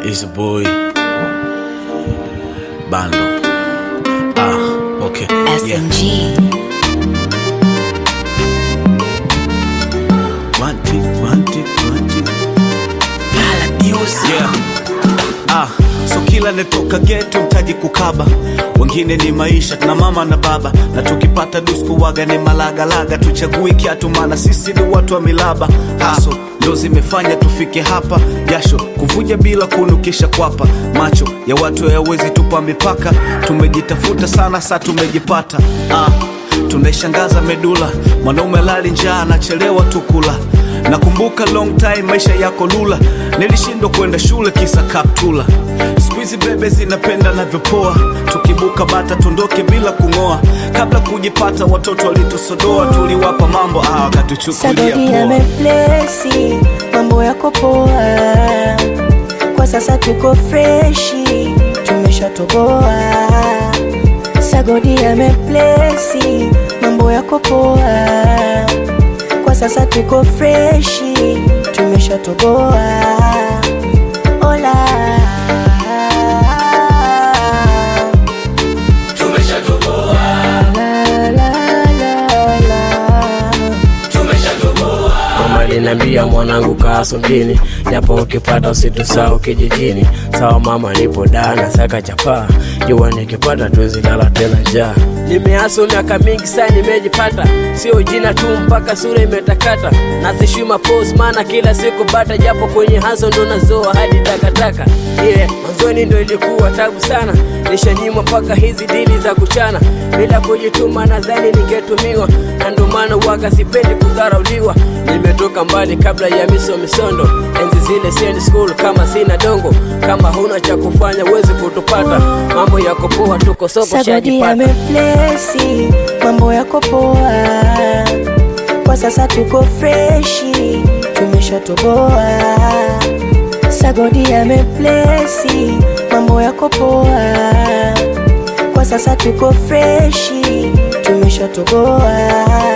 is a boy Bando. Ah, okay. Yeah. SMG. One, two, one, two, one, two. Yeah. Ah, so kila netoka geto mtaji kukaba wengine ni maisha na mama na baba na tukipata dusku waga ni malagalaga tuchagui kiatu maana sisi ni watu wa milaba haso ndo zimefanya tufike hapa jasho kuvuja bila kunukisha kwapa macho ya watu hayawezi tupa mipaka tumejitafuta sana sa tumejipata ah, tunaishangaza medula mwanaume lali njaa anachelewa tukula nakumbuka long time maisha yako lula nilishindwa kwenda shule kisa kaptula skuizi bebe zinapenda navyopoa tukibuka bata tundoke bila kung'oa kabla kujipata watoto walitusodoa tuliwapa mambo ah, wakatuchukulia Sagodi poa ameplesi, mambo yako poa. Kwa sasa tuko freshi, tumeshatoboa. Sagodi ameplesi, mambo yako poa. Kwa sasa tuko freshi, tumeshatoboa. Ola. La, la, la, la. Mama aliniambia mwanangu kaa mjini, japo ukipata usitusahau kijijini. Sawa mama, nipo daa na saka chapaa, jua nikipata tuwezi lala tena njaa. Nimeaso miaka mingi sana, nimejipata sio jina tu, mpaka sura imetakata. Nasishima pose, maana kila siku bata, japo kwenye haso ndo nazoa hadi takataka. Yeah, mwanzoni ndo ilikuwa tabu sana, nishanyimwa mpaka hizi dili za kuchana. Bila kujituma nadhani ningetumiwa, na ndo maana waga sipendi kudharauliwa. Nimetoka mbali kabla ya miso misondo, enzi zile siendi school kama sina dongo. Kama huna cha kufanya huwezi kutupata, mambo yako poa, tuko soko Sagodi shajipata. ameplesi, mambo yako poa. Kwa sasa tuko freshi, tumeshatoboa. Sagodi ameplesi, mambo yako poa. Kwa sasa tuko freshi, tumeshatoboa.